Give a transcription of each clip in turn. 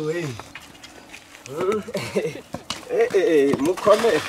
we mukomere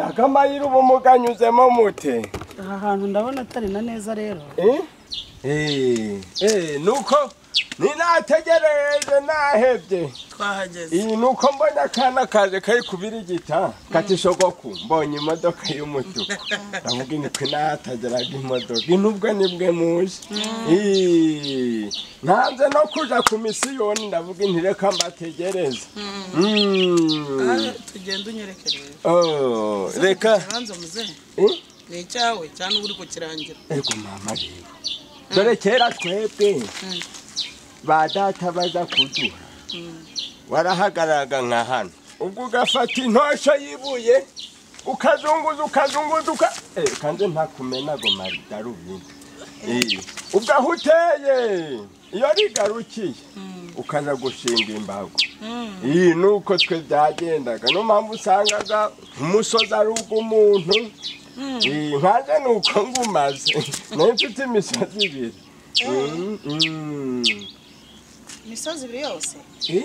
akamayira uba umuganyuzemo mute aha hantu ndabona atari na neza rero nuko ninategereje nahebye twahageze iyi ni uko mbonye akana kaje kari kubirigita katishogoku mbonye imodoka y'umutuku ndavuga iniko inatageraga imodoka inubwo nibwe muje Ii, ntanze no kuja ku misiyoni ndavuga intireka mbategereze Mm. tugenda unyereke rero Oh, reka ikibanza muzehe Eh? ni icyawe cyane uba uri kukirangira ego mama rero dore kera twebwe ba data baza kuduha warahagararaga nka hano ubwo ugafata intosho y'ibuye ukazunguza ukazunguza uka Eh, kandi ntakumenago maridarubindi Eh, ubwo aho uteye iyo rigarukiye ukaza gushinga imbago iyi ni uko twe byagendaga niyo mpamvu usangaga umusozi ari ubw'umuntu iyi nkanjye ni uko ngumaze nayo mfite imisozi ibiri Mm, mm. imisozi ibiri yose Eh?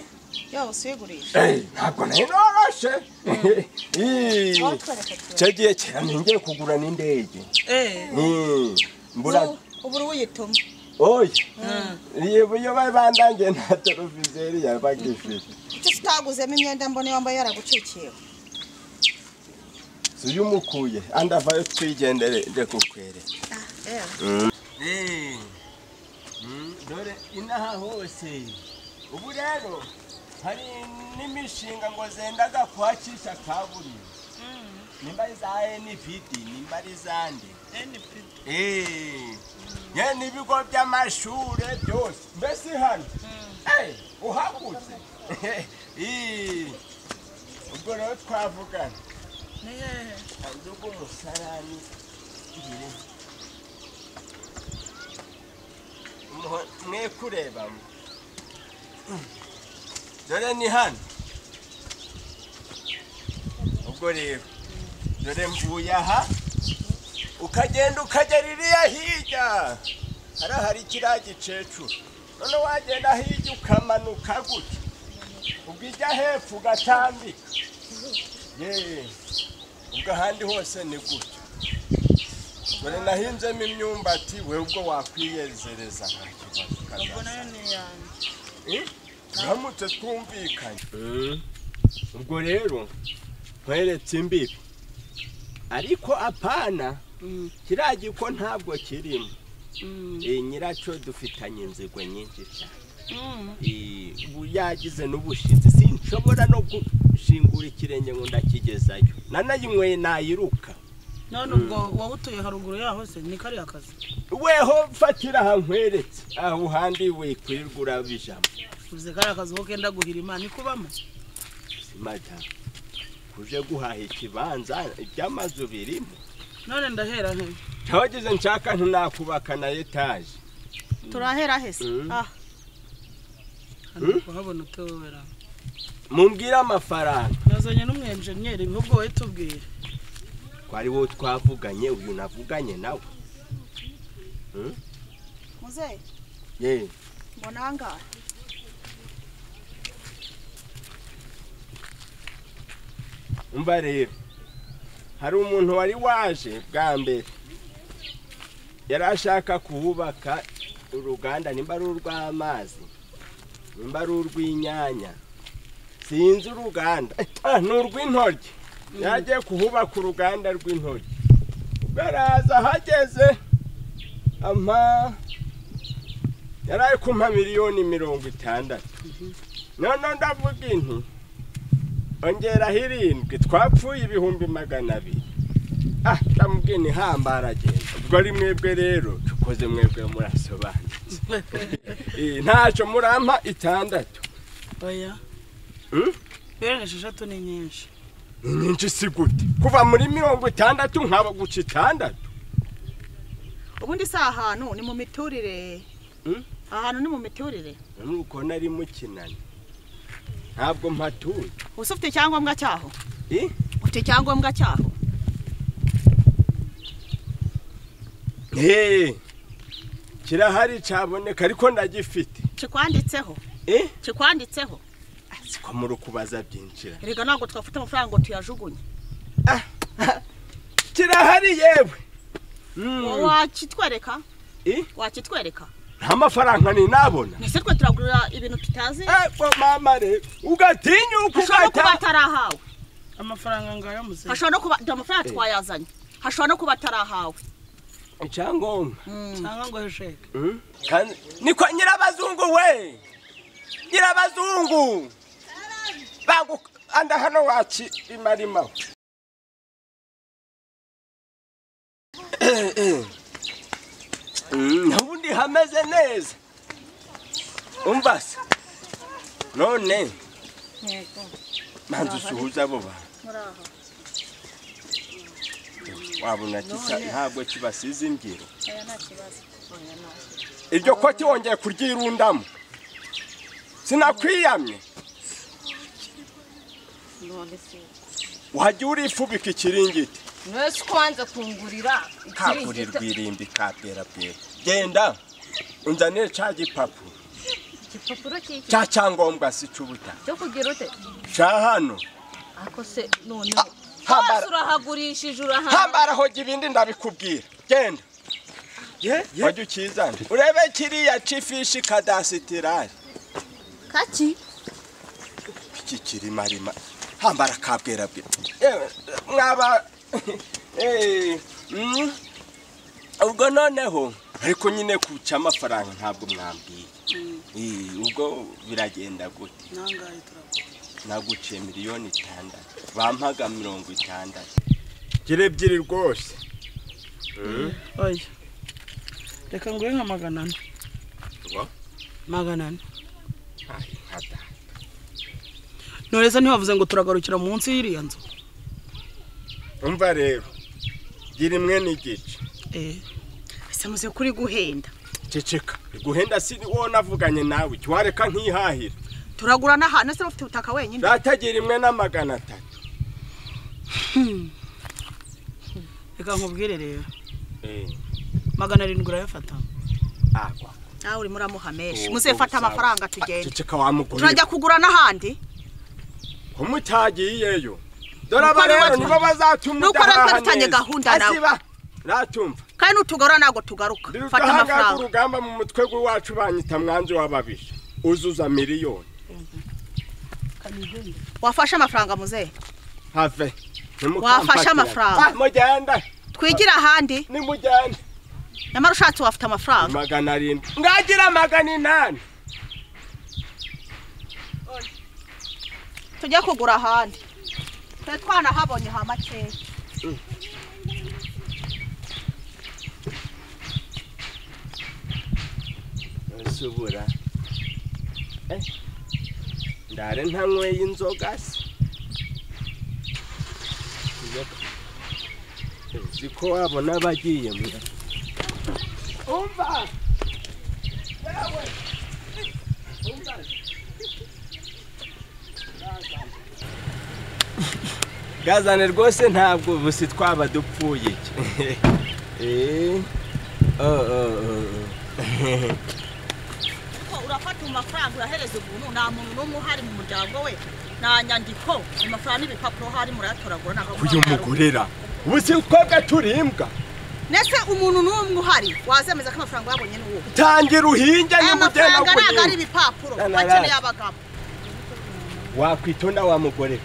yose uyigurisha Eh, ntabwo nari noroshe Ii, watwereka twe icyo gihe kera nongeye kugura n'indege Mm, mbura ubu uri uyituma oya iyo iyo bari bandangiye nta televizeri yabaga ifite icyo utaguzemo imyenda mbona wambaye yaragucikiwe si uyu umukuye andi avayo twigendere nde kukwere dore inaha hose ubu rero hari n'imishinga ngo zendaga kuhacisha kaburimbo nimba ari za npd nimba ari izande Eh, ye n'ibigo by'amashuri byose mbese hano Eh, uhagutse Eh, ubwo rero twavugana hanze rw'umusarani ngire Muho- mwe kurebamo dore ni hano ubwo rero dore mvuye aha ukagenda ukagera iriya hirya hariya hari kiriya gicecuru none wagenda hirya ukamanuka gutya ubwo ijya hepfo ugatambika yeee ubwo ahandi hose ni gutyo dore nahinzemo imyumbati we ubwo wakwiyezereza nta kibazo kazaza. Eh? turamutse twumvikanye ubwo rero nkweretse imbibi ariko apana kiriya giko ntabwo kirimo Eh, nyiracyo dufitanye inzigo nyinshi cyane Eh, ubu yagize n'ubushizi sinshobora no gushingura ikirenge ngo ndakigezayo nanayinyweye nayiruka none ubwo wowe utuye haruguru yaho se ni kariya kazi weho mfatira aha nkweretse aho handi wikwirirwa uraba ijambo uvuze kariya kazi wowe kenda guhira imana ikubamo madamu uje guhaha ikibanza iby'amazu birimo none ndahera he ntawagize nshaka ntinakubaka na etaje turahera hese Mm. Ah, hano kuhabona utobera mumbwire amafaranga yazanye n'umwenjeniyeri n'ubwo wowe tubwire twari wowe twavuganye uyu navuganye nawe muzehe yewe mbona ahangaha umva rero hari umuntu wari waje bwa mbere yari ashaka kuhubaka uruganda nimba ari urw'amazi nimba ari urw'inyanya sinzi uruganda Ah, ni urw'intoryi yagiye kuhubaka uruganda rw'intoryi ubwo araza ahageze ampa yari ari kumpa miliyoni mirongo itandatu none ndavuga inti ongeraho irindwi twapfuye ibihumbi magana abiri ah ndamubwiye ni hambara agenda ubwo ari mwebwe rero dukoze mwebwe murasobanutse Eh, ntacyo murampa itandatu oya Mm? bene esheshatu ni nyinshi ni nyinshi si gute kuva muri mirongo itandatu nkaba guca itandatu ubundi si ahantu ni mu miturire Mm. ahantu ni mu miturire nuko nari mukinani ntabwo mpatuye ubu se ufite icyangombwa cyaho Eh? ufite icyangombwa cyaho Eh, kirahari cyaboneka ariko ndagifite kikwanditseho Eh? kikwanditseho siko muri ukubaza byinjira erega ntabwo twafite amafaranga ngo tuyajugunye kirahari yewe wakitwereka I? wakitwereka nta mafaranga ninabona ese twe turagurira ibintu tutazi ego mama re ugatinyuka hashobora no kuba ugata atarahawe amafaranga ngayo muze hashobora no kuba dore amafaranga Eh. twayazanye hashobora no kuba atarahawe icyangombwa cyangwa ngo hesheke Mm. Kandi- niko nyirabazungu we nyirabazungu bagu anda hano wakirimarima ubundi hameze neza umva se none manzi usuhuza abo bantu wabona kisa ntabwo kibasize imbyiro iryo koti wongeye kuryirundamo sinakwiyamye none se wajya urifubika ikiringiti mwese kwanza kungurira kakurirwa irimbi kaperapera genda unzanire cya gipapuro igipapuro cy'iki cya cyangombwa si cy'ubutaka cyo kugira ute cya hano ako se none hambara. hasi urahagurishije urahaha hambaraho ibindi ndabikubwira genda wajya ukizana urebe kiriya c'ifishi kadasitirari kaki iki kirimarima hambara kabwerabwira yewe mwaba eh, mm, ubwo noneho ariko nyine kuca amafaranga ntabwo mwambwiye Eh, ubwo biragenda gute nangaye turagura naguciye miliyoni itandatu bampaga mirongo itandatu gira ebyiri rwose oya reka nguhe nka magana ane Ngo? magana ane nkata none se ntibavuze ngo turagarukira munsi y'iriya nzu umva rero gira imwe n'igice eh ese muze kuri guhenda ceceka guhenda si wowe navuganye nawe jya wareka nkihahira turagura n'ahantu ese bafite ubutaka wenyine ratagira imwe na magana atatu reka nkubwire rero Eh. magana arindwi urayafata agwa nawe urimo uramuha menshi Ubu muzefata uzaba- amafaranga tugende Ceceka wamugurira turajya kugura n'ahandi kumutagiyeyo dore aba Nuko rero natwe- nibo bazatuma Nuko natwe dufitanye gahunda nawe. natumva kandi nutugora ntabwo tugaruka fata ndudahangage amafaranga urugamba mu mutwe w'iwacu banyita mwanzi w'ababisha uzuza miliyoni wafashe amafaranga muzehe have Wafashe amafaranga. mugenda twigira ahandi nimugenda nyamara ushatse wafite amafaranga magana arindwi ngagira magana inani tujye kugura ahandi twe twanahabonye ha makeya subura ndare ntanyweye inzoga se uzi ko wabona abagiye mura umva yewe umva gazane rwose ntabwo ubu si twaba dupfuye eh oh oh oh Ko urafata amafaranga urahereza umuntu nta muntu n'umwe uhari mu muryango we nta nyandiko amafaranga n'ibipapuro ahari murayatoragura ntabwo uyu mugorera ubu si twebwe turimbwa nese umuntu n'umwe uhari wazemeza ko amafaranga yabonye ni uwo tangira uhinge aya nimugena mafaranga ntabwo ari kurinda ibipapuro Na, na, na. bakeneye abagabo wakwitonda wa mugore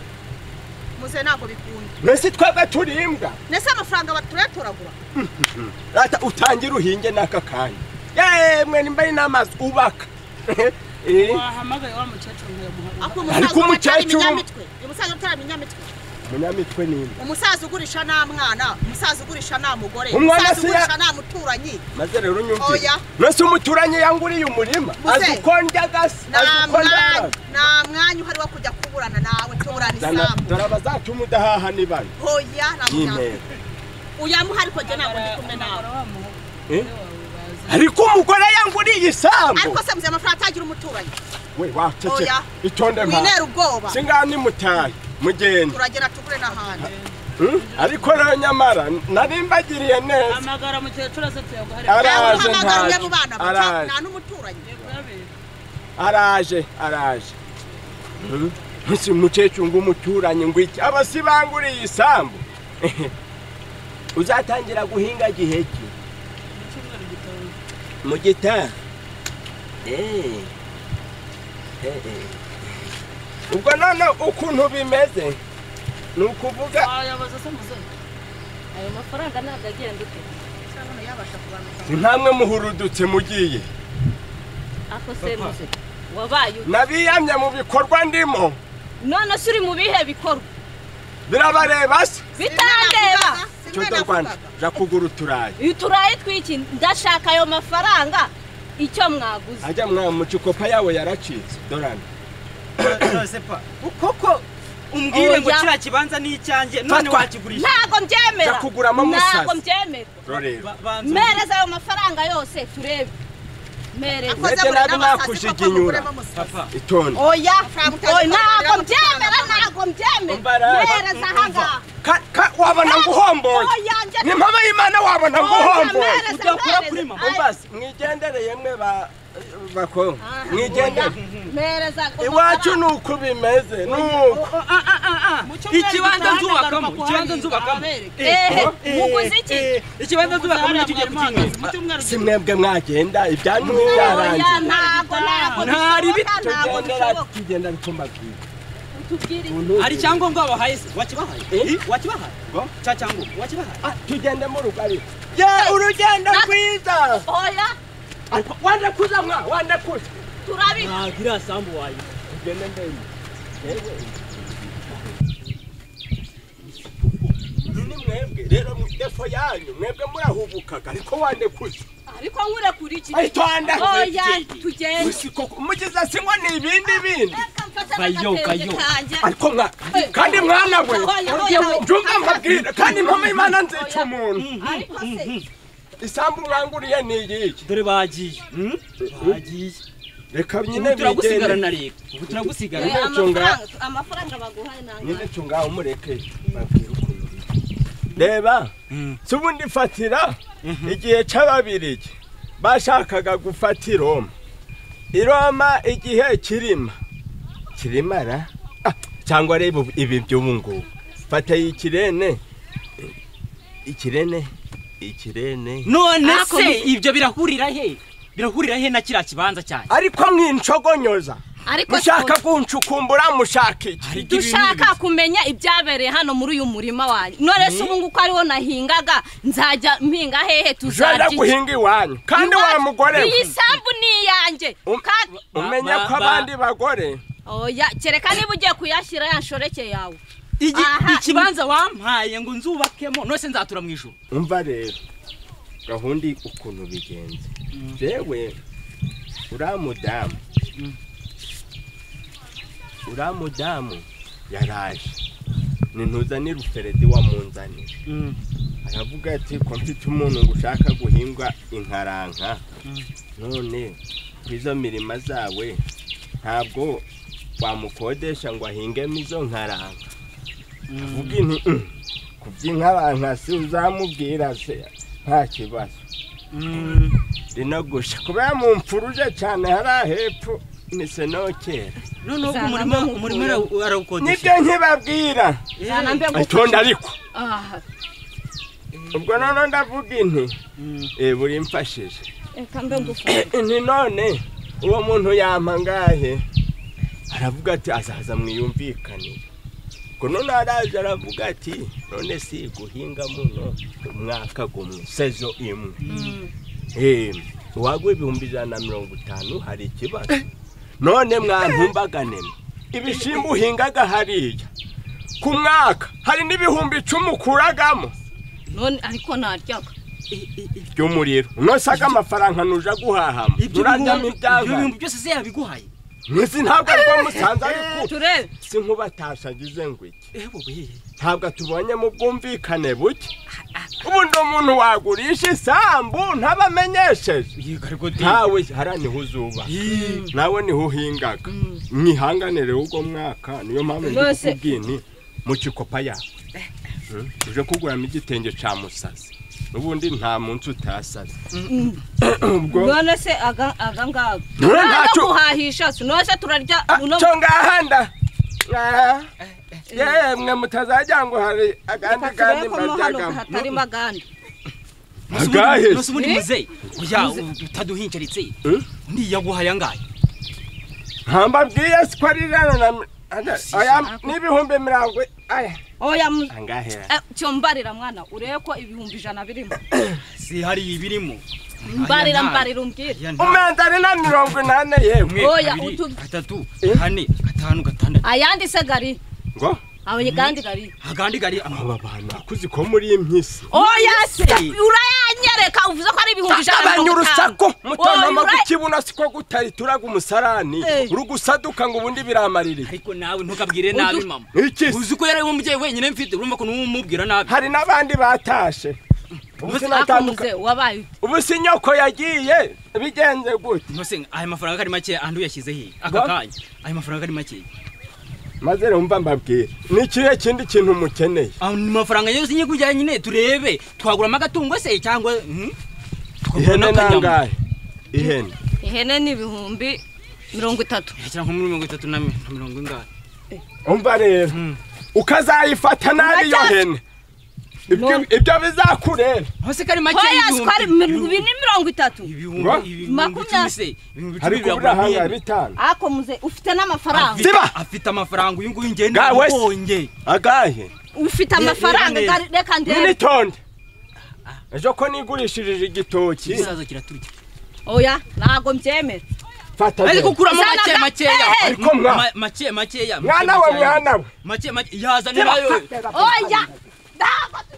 muze ntabwo bikunda mwese twebwe turimbwa nese amafaranga baturayatoragura rata utangira uhinge n'aka kanya yemwe nimba ari n'amazu ubaka Eh, wahamagaye wa mukecuru nkayamuha ako Ariko umusaza utari umukecuru- iminyamitwe uyu musaza utari iminyamitwe umunyamitwe nimba umusaza ugurisha nta mwana umusaza ugurisha nta mugore Umwana umusaza si ya- ugurisha nta muturanyi maze rero unyumvire Oya. mwese umuturanyi yanguriye umurima Muze. azi uko ndya gasi azi nta uko ndya mwanya nta mwanya uhari wo kujya kuburana nawe tuburana Dana- isambu dore abazatuma udahaha ni bane hoya nta mwanya n'intera uyamuha ariko njye ntabwo ndi kumwe nawe Eh? ariko umugore yanguriye isambu ariko se muzi amafaranga atagira umuturanyi we waceceka Oya. itonde mpamvu winera ubwoba singaha nimutahe mugende turagera tugure n'ahandi Hmm? ariko rero nyamara narimbagiriye neza amagara mukecuru aze tuyaguhare Ara- nawe Araje uhamagara umwe ntaje. mu bana Araje. bawe nta n'umuturanyi Yego, yabereye. araje araje ntusi mukecuru ngo umuturanyi ngo iki abasibanguriye isambu uzatangira guhinga gihe ki icyumweru gitaha mu gitaha Eh, eh, eh. ubwo none ukuntu bimeze ni ukuvuga wayabaza se muzehe ayo mafaranga ntabwo agenda ute se none yabasha kubanuka ntamwe muhurudutse mugiye ako se muze wabaye ute nabiyamye mu bikorwa ndimo none se uri mu bihe bikorwa birabareba se bitandeba cyo do rwanda ja kugura uturayi uyu turayi tw'iki ndashaka ayo mafaranga icyo mwaguze ajya mwa mucikopa yawe yaracitse dorana josefa ukoko umbwire ngo Oya. kiriya kibanza ni icyanjye none Fatwa. wakigurisha ntabwo mbyemera Jya kuguramo musazi. ntabwo mbyemera rorera mereza ayo mafaranga yose turebe mereza Mwebwe nabi nakujiginyura. papa itonde oya Amafaranga oya, utazi ntabwo kubarira mbyemera ntabwo Umbara. mbyemera mereza ahangaha Ka- ka- wabona nguhomboye oya njye ni mpamvu y'imana wabona nguhomboye mereza udakora kuri mama mereza umbase mwigendere yemwe ba bako Ah, mwigendere mereza iwacu ni uko bimeze ni uko ikibanza nzubakamo ikibanza nzubakamo ehe muguze iki Eh, ikibanza nzubakamo nicyo ugiye kukinywa si mwebwe mwagenda ibyanyu byarangiye oya ntabwo ntabwo Ntari bishoboka bito, ntabwo tugendera bishoboka tugenda bikumbabwira utubwire iki hari icyangombwa wabahaye se wakibahaye Eh? wakibahaye Ngo? cya cyangombwa wakibahaye tugendemo rugari ye urugendo rwiza oya Ariko wanda kuza mwa wanda kuza turabika ntabwo iriya sambu wayiba tugende ndende yewe ni mwebwe rero mu defo yanyu mwebwe murahubukaga ariko wande kuza ariko nkurekura iki Ay, twanda. oya tugende Usi koko mugiza sinywa ni ibindi bindi reka mfate Kayo, n'agatenge kayo. kanjye ariko mwa kandi mwana we njumva nkabwira kandi mpamvu imana nzica umuntu ariko se isambu mwanguriye ni iyihe dore bagiye bagiye reka nyine ubu turagusigara bigende na leta ubu turagusigara Ntebe eh, cunga. amafaranga- amafaranga baguhaye ntabwo nyine cunga umureke babwira ukuntu biri. reba si ubundi fatira igihe cy'ababirigi bashakaga gufata i roma i roma igihe kirima kirima ra Ah, cyangwa reba ubu- ibi by'ubu ngubu fata y'ikirene ikirene ikirene none Ah, se komeza. ibyo birahurira he birahurira he na kiriya kibanza cyanjye ariko mwincogonyoza ariko mushaka kuncukumbura mushaka iki Ariko ibi ni dushaka kumenya ibyabereye hano muri uyu murima wanyu none se ubu nguko ariho nahingaga nzajya mpinga hehe jana tuzarya iki? guhinga iwanyu kandi wa Iwacu- mugore we. iyi sambu ni iyanjye Um- kandi umenya Ba- ko ba- abandi bagore oya kereka niba ugiye kuyashyira ya shoreke yawe Igi- Aha. ikibanza wampaye ngo nzubakemo none se nzatura mu ijoro umva rero gahunda ukuntu bigenze jewe uriya mudamu uriya mudamu yaraje nintuzanire uferedi wamunzanire aravuga ati ko mfite umuntu ngo ushaka guhingwa inkaranka none ku izo mirima zawe ntabwo wamukodesha ngo ahingemo izo nkaranka avuga inti "Mm, kubyink'abantu si uzamubwira se nta kibazo rinogusha kubera mu mfuruje cyane hariya hepfo mise nokera noneho Uzana umurima amahugurwa. umurima arawu- arawukodesha nibyo nkibabwira Zana mbe nguko- itonde ariko Ah, ubwo noneho ndavuga inti Mm. eh, buri mfashije reka mbe ngufashe inti none uwo muntu yampa ngahe aravuga ati azaza mwiyumvikanire ngo none araje aravuga ati none si guhinga muno umwaka gumwe sezo imwe Eh, uwagwa ibihumbi ijana na mirongo itanu hari ikibazo none mwantumbaganemo ibishimbo uhingaga hariya ku mwaka hari n'ibihumbi icumi ukuragamo none ariko naryaga by'umuriro unosaga amafaranga nuja guhahamo ibyo urajyamo ibyabaye bintu byose se yabiguhaye nzi ntabwo ariko musanze ariko turebe si nk'ubatashagize ngo iki ewe we ntabwo tubonye mu bwumvikane buke ubundi umuntu wagurisha isambu ntabamenyesheje yego ariko de ntawe hariya niho uzuba Ih, nawe niho uhingaga mwihanganire ubwo mwaka niyo mpamvu ndi Rwose. kukubwira nti mu kikopa yawe uje kuguramo igitenge cya musazi ubundi nta munsi utasaze ubwo none se aga aga ngaga None ntacyo- guhahisha si none se turarya Ah, uno cyo ngahanda Ah, yemwe mutazajya ngo hari agandi kandi katureko mo hano mbaryagamo hatarimo agandi Agahe. nose ubundi Eh? muzeyi oya utaduhincaritse Eh? ndiyaguhaye angahe ntambabwiye si ko ari rano na mi- Aya- aya n'ibihumbi mirongo aya oya mu- angahera Eh, cyo mbarira mwana urebe ko ibihumbi ijana birimo si hari ibirimo mbarira Aya ntayo. mbarira umbwire Oya, ntayo. umenze ari na mirongo inani yewe umwe Oya, kabiri utu- gatatu Eh? kane gatanu gatandatu ayandi se gari ngo abaye kandi gari agandi gari aba bantu bakuzi ko muri iyi mpyisi oya se se. urayanyereka uvuze ko ari ibihumbi ijana na agabanya mirongo urusaku itanu mutonoma Oya, ura- gukibuno siko gutari turaga umusarani Eh. urugusaduka ngo ubundi biramarire ariko nawe ntukabwire nabi Udu- mama iki se? uzi ko yari umubyeyi wenyine mfite urumva ko n'umubwira nabi hari n'abandi batashe ubu sinatandukanye Akomuze, wabaye ute? ubu si nyoko yagiye bigenze gute nose aya mafaranga ari make andi uyashyize hehe aka Ngo? kanya aya mafaranga ari make maze rero mba mbabwire ni ikihe kindi kintu mukeneye Ah, ni mafaranga yose nyikujyanye nyine turebe twaguramo agatungo se cyangwa hmm? Twagura ihene n'akanyama. nangahe ihene ihene ni ibihumbi mirongo itatu Shyira nko muri mirongo itatu na mi- na mirongo ingahe umva rero Mm. ukazayifata nabi iyo hene Ibyo- ibyo bizakureba hose kari make hoya sikwari ibi ni mirongo itatu Ngo? Makumyabiri. hari kubura hangahe bitanu ako muze ufite n'amafaranga Ziba! afite amafaranga uyu nguyu ngende Ga, wese. abonye agahe ufite Ni- amafaranga ni- gari- reka ndebe n'initonde ejo ko nigurishirije igitoki ikisazo kiraturya oya ntago mbyemera fata ariko rero kuramo Zana make ga- makeya Eh, eh. Ariko mwa- Ma- make makeya mwana we mwana we make make yazanirayo oya ntago